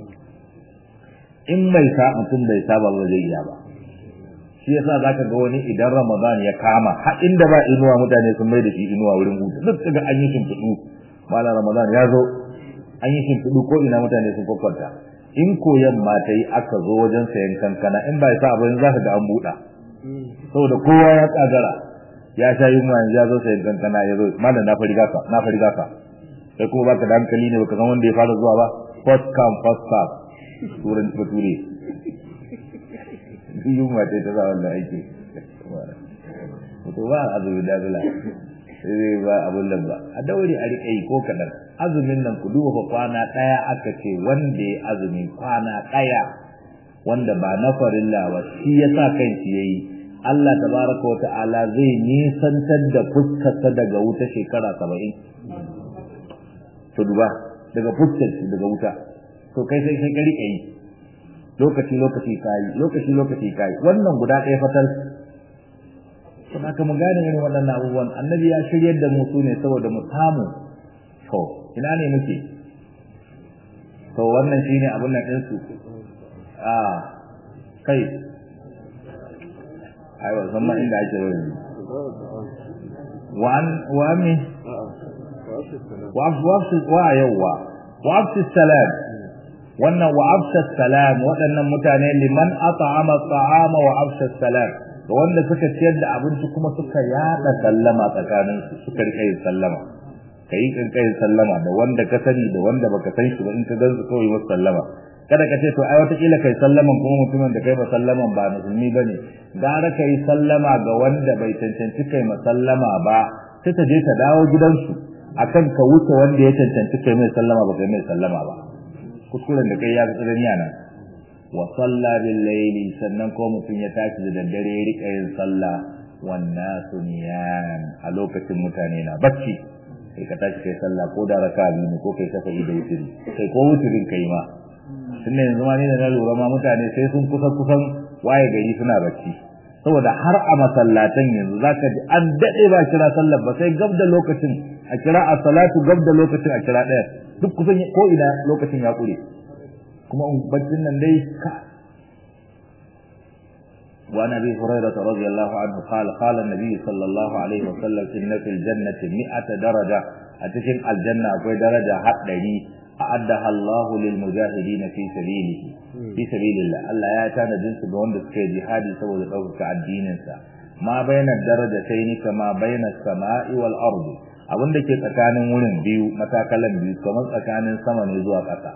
in mai sa mutum bai saba ba zai iya ba shi yasa zaka ga wani idan ramadan ya kama har inda ba inuwa mutane sun mai da shi inuwa wurin hutu duk daga an yi shimfiɗu malam ramadan ya zo an yi shimfiɗu ko ina mutane sun kwakwanta in koyan ma ta yi aka zo wajen sayan kankana in ba sa abin za ka ga an buɗa saboda kowa ya tsagara ya sha yin ma ya zo sayan kankana ya zo malam na fari gasa na fari gasa sai kuma baka da hankali ne baka san wanda ya fara zuwa ba first come first serve turan bature yin ma ta ta sa wannan aiki to ba azumi da zula sai ba abun nan ba a daure a riƙe yi ko kaɗan azumin nan ku duba fa kwana ɗaya aka ce wanda ya azumi kwana ɗaya wanda ba na farilla ba shi ya sa kan shi yayi Allah tabaraka wa ta'ala zai nisantar da fuskarsa daga wuta shekara saba'in to duba daga fuskar shi daga wuta to kai sai kai ka riƙe yi lokaci lokaci kayi lokaci lokaci kayi wannan guda ɗaya fatal kuma aka mu gane irin waɗannan abubuwan annabi ya shiryar da mu ne saboda mu samu to ina ne muke to wannan shine abun nan ɗinsu a kai ai ba san ma inda ake wani wa wa mi wa afsu wa yawwa wa afsu salam wannan wa afsu salam waɗannan mutane liman at'ama at'ama wa afsu salam da wanda suka ciyar da abinci kuma suka yada sallama tsakanin su suka rika yin sallama kai kin kai sallama da wanda ka sani da wanda baka san shi ba in ka gan su kawai wasu sallama kada ka ce to ai wata kila kai sallaman kuma mutumin da kai ba sallaman ba musulmi bane gara kai sallama ga wanda bai cancanci kai masallama ba sai ta je ta dawo gidansu akan ka wuce wanda ya cancanci kai mai sallama ba kai mai sallama ba kuskuren da kai ya ga tsirani a nan wa salla bil layli sannan ko mutum ya tashi da daddare ya rika yin sallah wan nasu niyam a lokacin mutane na bacci sai ka tashi kai sallah ko da raka biyu ne ko kai shafa da wutiri kai ko wutirin kai ma tunda yanzu ma ne da na lura ma mutane sai sun kusa kusan waye gari suna bacci saboda har a masallatan yanzu zaka ji an dade ba kira sallar ba sai gab da lokacin a kira a salatu gab da lokacin a kira ɗaya duk kusan ko ina lokacin ya kure kuma baccin nan dai ka وعن ابي هريره رضي الله عنه قال قال النبي صلى الله عليه وسلم ان في الجنه 100 درجه اتكن الجنه akwai daraja haddari a'addaha Allah lil mujahidin fi sabilihi fi sabilillah Allah ya tana jinsu ga wanda suka yi jihadi saboda ɗaukaka addinin sa ma baina darajataini kama baina samai wal ardi abin da ke tsakanin wurin biyu matakalan biyu kamar tsakanin sama ne zuwa ƙasa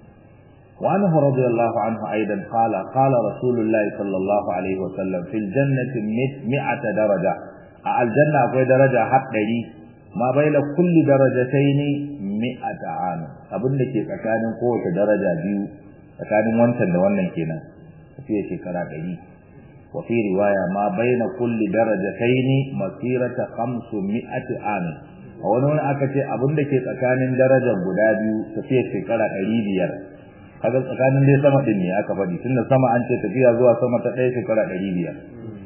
وعنه رضي الله عنه أيضا قال قال رسول الله صلى الله عليه وسلم في الجنة مئة درجة الجنة أقوي درجة حتى لي ما بين كل درجتين مئة عام أبن لك كان قوة درجة بيو كان وانتا وانا كنا في شكرا لي وفي رواية ما بين كل درجتين مسيرة خمسمائة عام a wani wani aka ce abin da ke tsakanin darajar guda biyu tafiya shekara ɗari biyar kaga tsakanin dai sama din ne aka faɗi tunda sama an ce tafiya zuwa sama ta ɗaya shekara ɗari biyar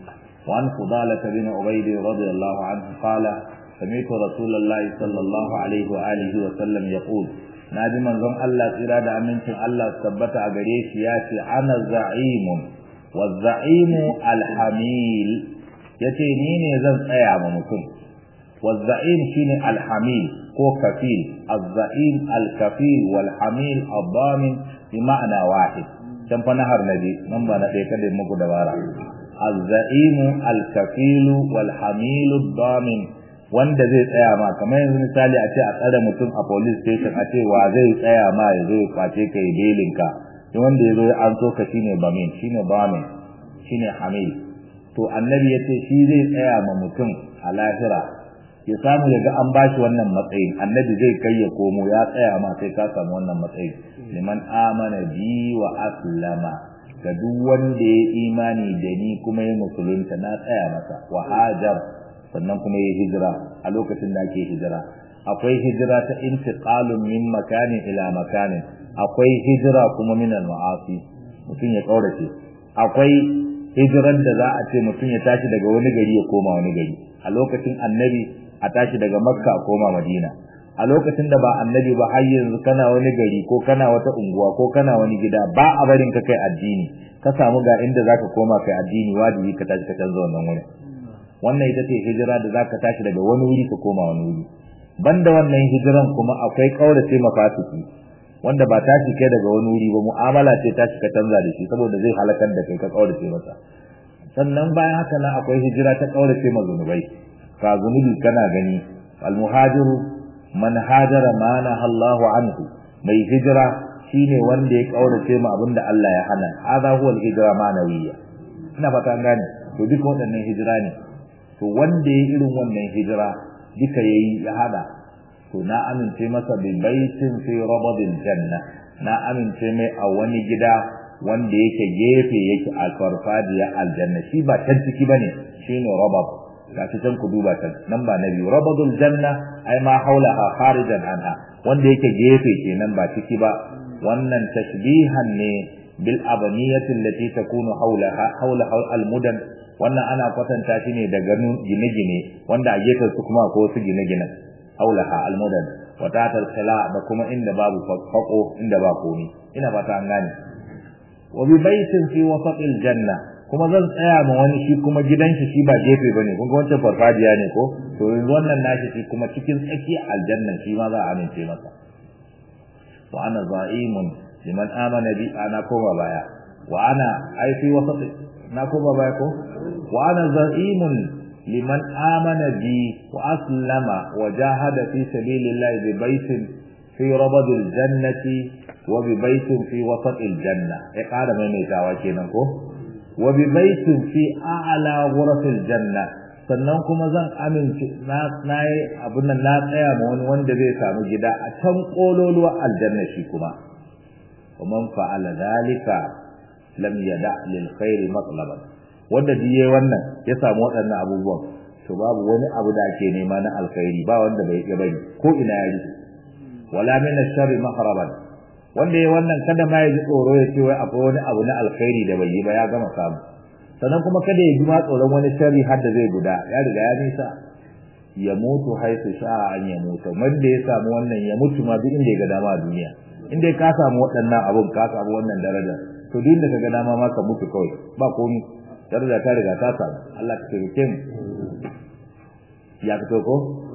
wa an fudala bin ubayd radiyallahu anhu qala sami'tu rasulullahi sallallahu alaihi wa alihi wa sallam yaqul naji manzon Allah tsira da amincin Allah tabbata a gare shi ya ce ana za'imun wa za'imu alhamil yace ni ne zan tsaya ma mutum wa za'im shine alhamil ko kafil az-za'im al-kafil wal hamil ad-damin bi ma'ana wahid dan fa nahar nabi nan ba na dai kada muku dabara az-za'im al-kafil wal hamil ad-damin wanda zai tsaya ma kamar yanzu misali a ce a tsare mutum a police station a ce wa zai tsaya ma ya zo ya kwace kai belin ka duk wanda ya zo ya an so ka shine bamin shine bamin shine hamil to annabi yace shi zai tsaya ma mutum a lahira ya samu ya ga an bashi wannan matsayin annabi zai kai ya komo ya tsaya ma sai ka samu wannan matsayin liman amana bi wa aslama ga duk wanda ya imani da ni kuma ya musulunta na tsaya masa wa hajar sannan kuma ya hijira a lokacin da ake hijira akwai hijira ta intiqalun min makanin ila makanin akwai hijira kuma min al-ma'asi mutum ya kaurace akwai hijiran da za a ce mutum ya tashi daga wani gari ya koma wani gari a lokacin annabi a tashi daga makka a koma madina a lokacin da ba annabi ba har yanzu kana wani gari ko kana wata unguwa ko kana wani gida ba a barin ka kai addini ka samu ga inda zaka koma kai addini wajibi ka tashi ka canza wannan wurin wannan ita ce hijira da zaka tashi daga wani wuri ka koma wani wuri banda wannan hijiran kuma akwai kaurace mafasiki wanda ba tashi kai daga wani wuri ba mu'amala ce tashi ka canza da shi saboda zai halakar da kai ka kaurace masa sannan bayan haka nan akwai hijira ta kaurace ma zunubai ka zunubi kana gani almuhajiru man hajara ma Allahu anhu mai hijira shine wanda ya kaurace ma abinda Allah ya hana hadha huwa al-hijra ma'nawiyya ina fata an gane to duka waɗannan hijira ne to wanda ya irin wannan hijira duka yayi ya hada to na amince masa bi baitin fi rabadil janna na amince mai a wani gida wanda yake gefe yake a farfadiya aljanna shi ba can ciki bane shine rabab ga can ku duba can nan ba nabi rabadul janna ai ma haulaha kharijan anha wanda yake gefe kenan ba ciki ba wannan tashbihan ne bil abaniyati allati takunu haulaha haula al mudan wannan ana kwatanta shi ne da ganin gine-gine wanda a gefen su kuma ko su gine-gine haulaha al mudan wa tatal khala da kuma inda babu fako inda ba komi ina fata an gane wa bi baitin fi wasatil janna kuma zan tsaya ma wani shi kuma gidan shi shi ba gefe bane kun ga wancan farfadiya ne ko to yanzu wannan nashi shi kuma cikin tsakiyar aljanna shi ma za a amince masa wa ana za'imun liman amana bi ana koma baya wa ana ai fi wasat na koma baya ko wa ana za'imun liman amana bi wa aslama wa jahada fi sabilillahi bi baitin fi rabadil jannati wa bi baitin fi wasatil janna ya kada maimaitawa kenan ko wa bi baitin fi a'la ghurafil janna sannan kuma zan amince na nayi abun nan na tsaya ma wani wanda zai samu gida a can kololuwa aljanna shi kuma wa man fa'ala zalika lam yada lil khairi matlaban wanda diye wannan ya samu waɗannan abubuwan to babu wani abu da ake nema na alkhairi ba wanda bai iya bari ko ina ya yi wala min ash-sharri mahraban wanda ya wannan kada ma ya ji tsoro ya ce wai akwai wani abu na alkhairi da bai yi ba ya gama samu sannan kuma kada ya ji ma tsoron wani sharri har da zai guda ya riga ya nisa ya mutu haisu sha an ya mutu wanda ya samu wannan ya mutu ma duk inda ya ga dama a duniya inda ka samu waɗannan abun ka samu wannan daraja to duk inda ka ga dama ma ka mutu kawai ba komi daraja ta riga ta samu Allah ka taimake mu ya fito ko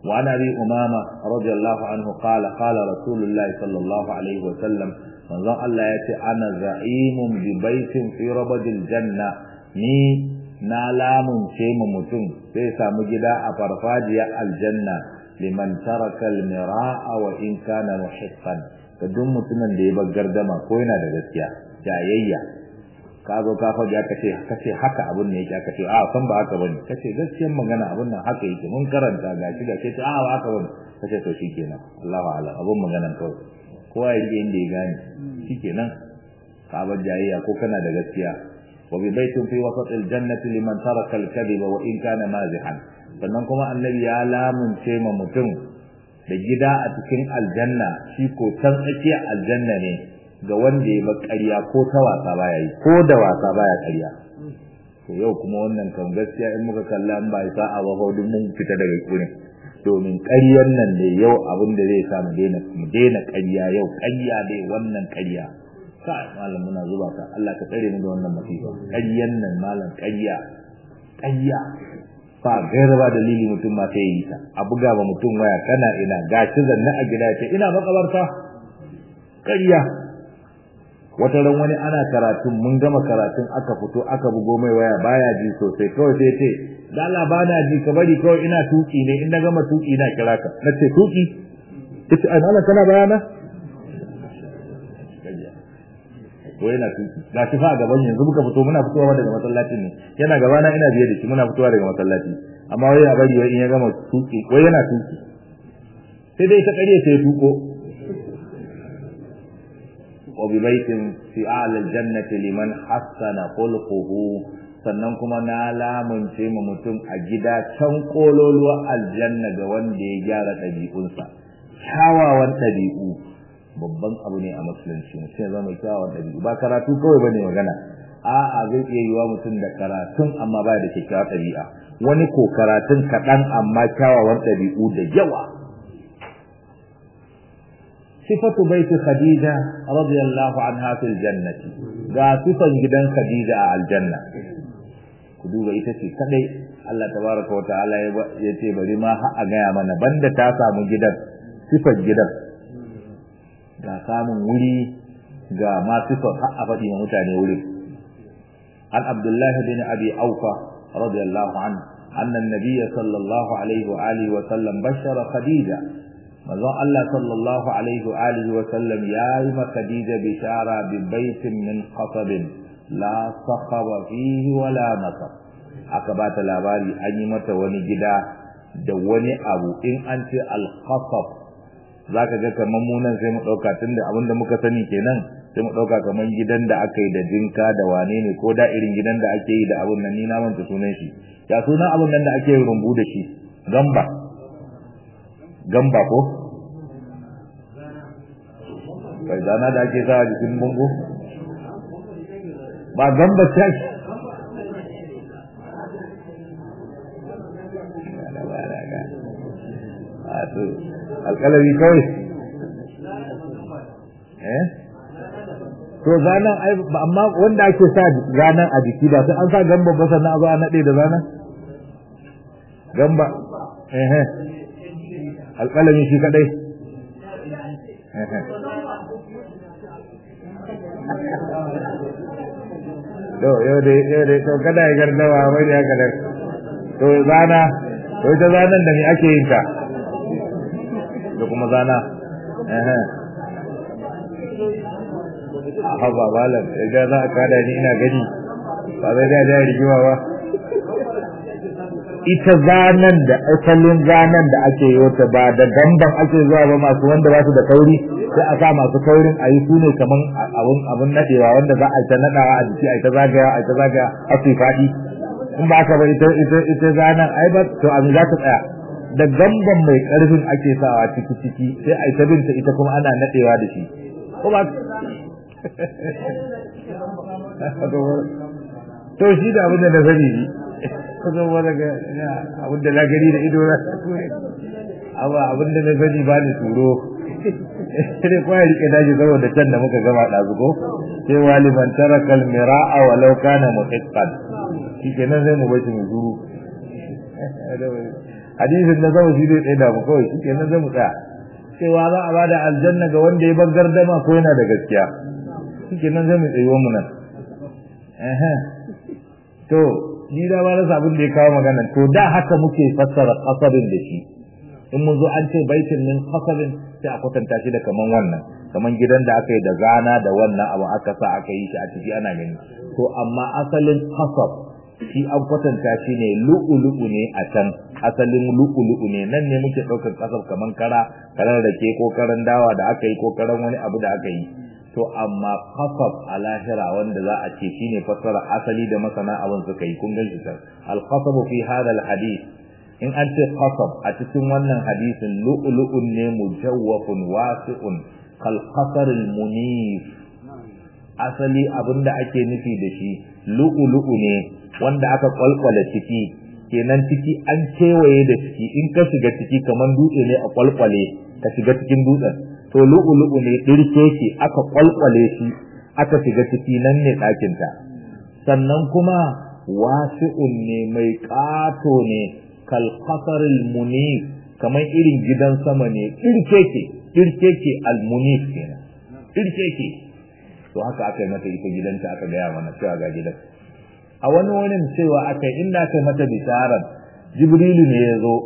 وعن ابي امامه رضي الله عنه قال قال رسول الله صلى الله عليه وسلم manzon Allah ya ce ana za'imun bi baitin fi rabadil janna ni na lamunce mu mutum sai samu gida a farfajiya aljanna liman taraka almira'a wa in kana muhiqqan ga duk mutumin da ya bar gardama ko yana da gaskiya jayayya ka zo ka faɗi aka ce ka ce haka abin ne yake aka ce a san ba haka bane ka ce gaskiyar magana abin nan haka yake mun karanta gashi gashi ce a ba haka bane ka ce to shikenan Allahu a'lam abin maganan kawai kowa ya rike inda ya gane shikenan ka bar jayayya ko kana da gaskiya wa bi baitin fi wasatil jannati liman taraka al-kadhiba wa in kana mazihan sannan kuma annabi ya lamunce ma mutum da gida a cikin aljanna shi ko can tsakiyar aljanna ne ga wanda ya bar ƙarya ko ta wasa baya yi ko da wasa baya ƙarya to yau kuma wannan kan gaskiya in muka kalla in ba isa a ba duk mun fita daga kurin domin ƙaryar nan ne yau abin da zai sa mu daina mu daina ƙarya yau ƙarya dai wannan ƙarya kai malam muna zuba ka Allah ka tsare mu da wannan masifa ƙaryan nan malam ƙarya ƙarya ba gaira ba dalili mutum ma sai yi ta a buga ba mutum waya kana ina gashi zanne a gida ce ina makabarta ƙarya wata ran wani ana karatun mun gama karatun aka fito aka bugo mai waya baya ji sosai kawai sai ce da Allah ba na ji ka bari kawai ina tuki ne in na gama tuki na kira ka na ce tuki ita ai Allah kana bayana ko yana tuki ga shi fa gaban yanzu muka fito muna fitowa daga masallacin ne yana gaba na ina biye da shi muna fitowa daga masallaci amma wai ya bari wai in ya gama tuki wai yana tuki sai dai ta kariya sai tuko وببيت في أعلى الجنة لمن حسن خلقه sannan kuma na lamunce ma mutum a gida can kololuwa aljanna ga wanda ya gyara ɗabi'unsa kyawawan ɗabi'u babban abu ne a musulunci mutum ya zama kyawawan ɗabi'u ba karatu kawai bane magana a'a zai iya yiwa mutum da karatun amma ba da kyakkyawar ɗabi'a wani ko karatun kaɗan amma kyawawan ɗabi'u da yawa صفة بيت خديجة رضي الله عنها في الجنة ga sifan gidan Khadija a aljanna ku duba ita ce kadai Allah tabaraka wa ta'ala ya ce bari ma har a gaya mana banda ta samu gidan sifan gidan ga samun wuri ga ma sifan har a faɗi ma mutane wuri an Abdullahi bin Abi Aufa radiyallahu anhu anna an-nabiy sallallahu alaihi wa alihi wa sallam bashara Khadija manzon Allah sallallahu alaihi wa alihi wa sallam yayi ma Khadija bishara bi baitin min qatab la sakhaba fihi wala nasab aka bata labari an yi mata wani gida da wani abu in an ce al-qasab zaka ga kaman mu nan sai mu dauka tunda abinda muka sani kenan sai mu dauka kaman gidan da aka yi da jinka da wane ne ko da irin gidan da ake yi da abun nan ni na manta sunan shi ya sunan abun nan da ake rumbu da shi gamba gamba ko bai zana da ake sa jikin bungu ba gamba ce alƙalari kawai eh to zanen ai amma wanda ake sa zanen a jiki ba sai an sa gamba ba sannan a zo a naɗe da zanen gamba eh eh alƙalami shi kadai to yau dai yau dai to kada ya gardawa mai da haka da to zana to ita zanan da me ake yin ta da kuma zana eh eh haba malam idan za a kada ni ina gani ba zai da da rigiwa ba ita zanen da asalin zanen da ake yi wata ba da damban ake zuwa ba masu wanda ba su da kauri sai a sa masu kaurin a yi su ne kaman abun abun nadewa wanda za a ta nadawa a jiki a ta zagaya a ta zagaya a su faɗi in ba ka ba ita ita ita zanen ai ba to a za ta tsaya da gamban mai karfin ake sawa ciki ciki sai a ta binta ita kuma ana nadewa da shi ko ba to shi da abin da na sani ne kusa wani ga abin da na gani da ido na amma abin da na sani ba ni turo sai kwaya rike daji saboda can da muka gama ɗazu ko sai waliman tara kalmira'a walau kana muhiqqan shi kenan sai mu bashi mu zuru hadisin na sama shi zai tsaye da mu kawai shi kenan zai mu tsaya cewa za a bada aljanna ga wanda ya bar gardama ko yana da gaskiya shi kenan zai mu tsaye mu nan to ni da ba rasa abin da ya kawo magana to da haka muke fassara kasabin da shi in mun zo an ce baitin min kasabin sai a kwatanta shi da kaman wannan kaman gidan da aka yi da zana da wannan abu aka sa aka yi shi a ciki ana gani to amma asalin kasab shi an kwatanta shi ne lu'ulu'u ne a can asalin lu'ulu'u ne nan ne muke ɗaukar kasab kaman kara karan rake ko karan dawa da aka yi ko karan wani abu da aka yi to amma kasab a lahira wanda za a ce shine fassara asali da masana abin suka yi kun gan shi kan al-qasabu fi hada al-hadith in an ce qasab a cikin wannan hadisin lu'lu'un ne mujawwafun wasi'un kal qasar al-munif asali abinda ake nufi da shi lu'lu'u ne wanda aka kwalkwala ciki kenan ciki an kewaye da ciki in ka shiga ciki kaman dutse ne a kwalkwale ka shiga cikin dutsen to lu'ulu'u ne dirke shi aka kwalkwale shi aka shiga ciki nan ne ɗakin ta sannan kuma wasi'un ne mai ƙato ne kal qasaril munif kamar irin gidan sama ne dirke ke dirke ke al munif kenan dirke ke to haka aka yi mata ita gidanta aka gaya mana cewa ga gidan a wani wani cewa aka yi inda aka yi mata bisharar jibrilu ne ya zo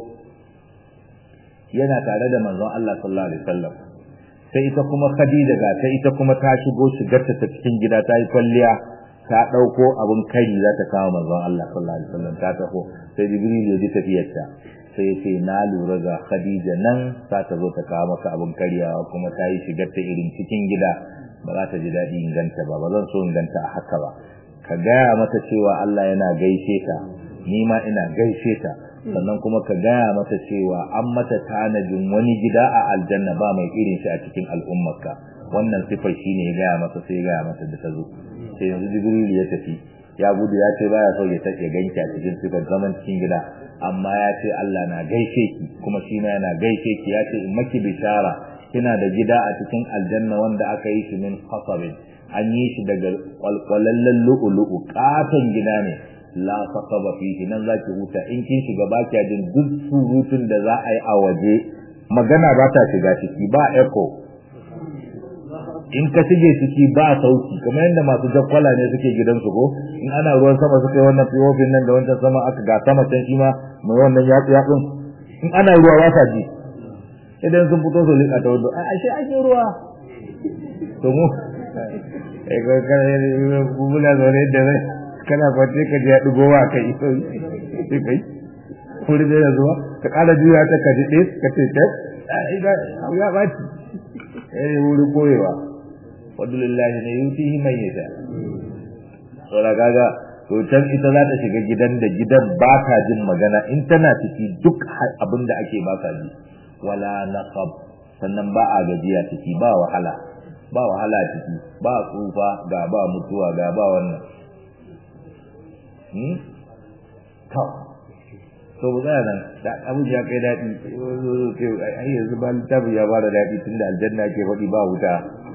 yana tare da manzon Allah sallallahu alaihi wasallam sai ita kuma Khadija ga ta ita kuma ta shigo shigarta ta cikin gida ta yi kwalliya ta dauko abun kari za ta kawo manzon Allah sallallahu alaihi wasallam ta taho sai Jibril ya ji tafiyarta sai ya ce na lura ga Khadija nan za ta zo ta kawo maka abun karyawa kuma ta yi shigarta irin cikin gida ba za ta ji daɗi inganta ba ba zan so inganta a haka ba ka gaya mata cewa Allah yana gaishe ta ni ma ina gaishe ta sannan kuma ka gaya mata cewa an mata tanajin wani gida a aljanna ba mai irin shi a cikin al'ummarka wannan sifar shine ya gaya mata sai ya gaya mata da ta zo sai yanzu jibril ya tafi ya gudu ya ce baya so ya take ganki a cikin sifar zaman cikin gida amma ya ce Allah na gaishe ki kuma shi ma yana gaishe ki ya ce in maki bishara kina da gida a cikin aljanna wanda aka yi shi min khasabin an yi shi daga kwalkwalallen lu'ulu'u katon gida ne la saqaba fihi nan zaki huta in kin shiga ba kiya jin duk surutun da za a yi a waje magana ba ta shiga ciki ba echo in ka shige ciki ba sauki kamar yadda masu jakkwala ne suke gidansu ko in ana ruwan sama suka yi wannan fiyofin nan da wancan sama aka ga sama can shi ma mai wannan yatsu yatsun in ana ruwa ba sa ji idan sun fito su liƙa ta wando a ashe ake ruwa to mu eh ko kana bubula zaune da zai kana kwace ka ji ya dugo wa kai sai kai kuri da zuwa ka kala juya ta ka dade ka ce ta ya ba ci eh wuri koyewa wallahi ne yutihi man yasha saboda kaga to can ita za ta shiga gidan da gidan ba ta jin magana in tana ciki duk abin da ake ba ka ji wala naqab sannan ba a gajiya ciki ba wahala ba wahala ciki ba tsufa ga ba mutuwa ga ba wannan hmm to to ba za nan da abu ya kai dadi ai yanzu ba littafi ya bada dadi tunda aljanna ke faɗi ba wuta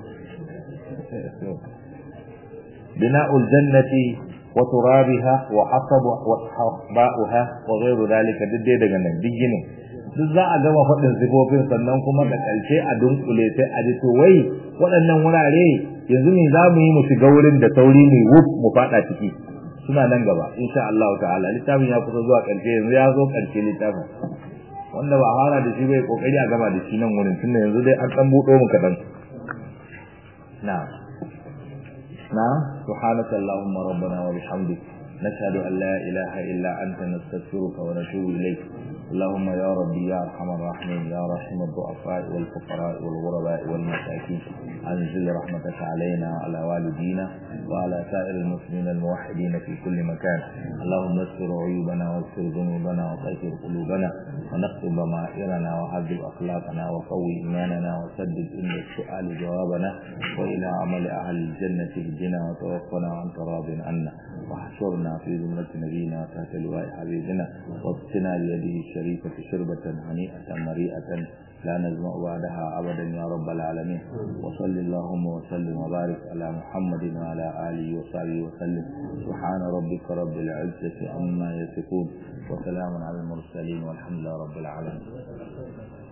bina'ul jannati wa turabiha wa hasabu wa haba'uha wa ghayru dhalika duk dai daga nan duk ginin duk za a gama faɗin sifofin sannan kuma da ƙarshe a dunkule sai a ji to wai waɗannan wurare yanzu ne za mu yi mu shiga wurin da sauri ne wuf mu faɗa ciki suna nan gaba insha Allah ta'ala littafin ya kusa zuwa ƙarshe yanzu ya zo ƙarshe littafin wanda ba fara da shi bai kokari a gama da shi nan wurin tunda yanzu dai an ɗan buɗo mu kaɗan na na subhanaka allahumma rabbana wa bihamdik نشهد أن لا إله إلا أنت نستغفرك ونتوب إليك اللهم يا ربي يا أرحم الراحمين يا رحم الضعفاء والفقراء والغرباء والمساكين أنزل رحمتك علينا وعلى والدينا وعلى سائر المسلمين الموحدين في كل مكان اللهم استر عيوبنا واغفر ذنوبنا وطهر قلوبنا ونقض ضمائرنا وهذب أخلاقنا وقوي إيماننا وسدد عند السؤال جوابنا وإلى عمل أهل الجنة اهدنا وتوفنا وأنت راض عنا واحشرنا في زمرة نبينا وتحت لواء حبيبنا واسقنا بيده الشريف الشريفة شربة هنيئة مريئة لا نزمع بعدها أبدا يا رب العالمين وصل اللهم وسلم وبارك على محمد وعلى آله وصحبه وسلم سبحان ربك رب العزة عما يصفون وسلام على المرسلين والحمد لله رب العالمين